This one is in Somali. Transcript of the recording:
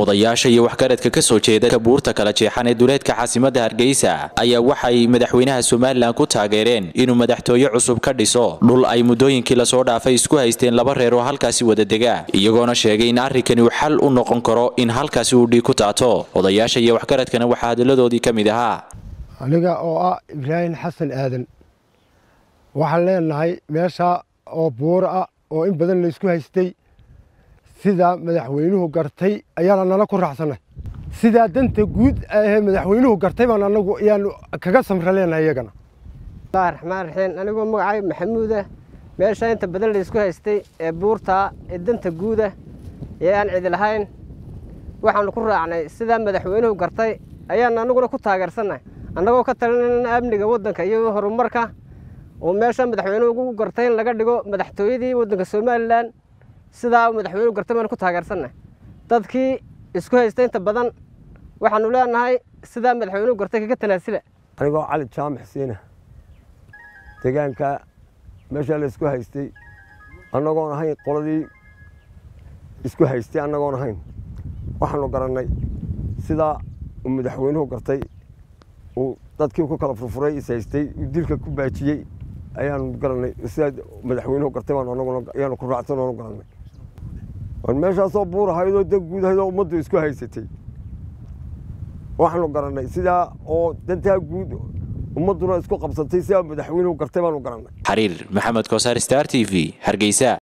odayaasha iyo waxgaradka ka soo jeeda buurta kala jeexan ee duleedka caasimadda hargeysa ayaa waxay madaxweynaha somalilan ku taageereen inuu madaxtooye cusub ka dhiso dhul ay muddooyinkii lasoo dhaafay isku haysteen laba reer oo halkaasi wada dega iyagoona sheegay in arrinkani uu xal u noqon karo in halkaasi uu dhiig ku taato odayaasha iyo waxgaradkana waxaa hadalladoodii ka mid ahaa aniga oo ah ibraahim xasan aadan waxaan leenahay meesha oo buuro ah oo in badan laysku haystay sidaa madaxweynuhu gartay ayaana nala ku raacsannay sidaa danta guud ahee madaxweynuhu gartay baan anagu ayaanu kaga samra leenahay iyagana bismillahi raxmaan raxiim anigoo magacay maxamuuda meesha inta badan laysku haystay ee buurtaa ee danta guuda ee aan cidi lahayn waxaanu ku raacnay sidaa madaxweynuhu gartay ayaan anaguna ku taageersannahay annagoo ka talinayna amniga waddanka iyo horumarka oo meesha madaxweynuhu ugu gartay in laga dhigo madaxtooyadii waddanka somalilan sidaa madaxweynuhu gartay baanu ku taageersannahay dadkii isku haystay inta badan waxaanu leenahay sidaa madaxweynuhu gartay kaga tanaasila anigoo cali jaamac siina deegaanka meeshaa la isku haystay annagoon ahayn qoladii isku haystay annagoon ahayn waxaanu garannay sidaa uu madaxweynuhu gartay uu dadkii ku kala furfuray is haystay uu dilka ku baajiyey ayaanu garannay sidaa madaxweynuhu gartay baan anaguna ayaanu ku raacsan oonu garannay waan meeshaasoo buur ahaydoo dan guud ahaydoo ummaddu isku haysatay waxaanu garannay sidaa oo dantaa guud ummadduna isku qabsatay sidaa madaxweynuhu gartay baanu garannay xariir maxamed koosaar star t v hargeysa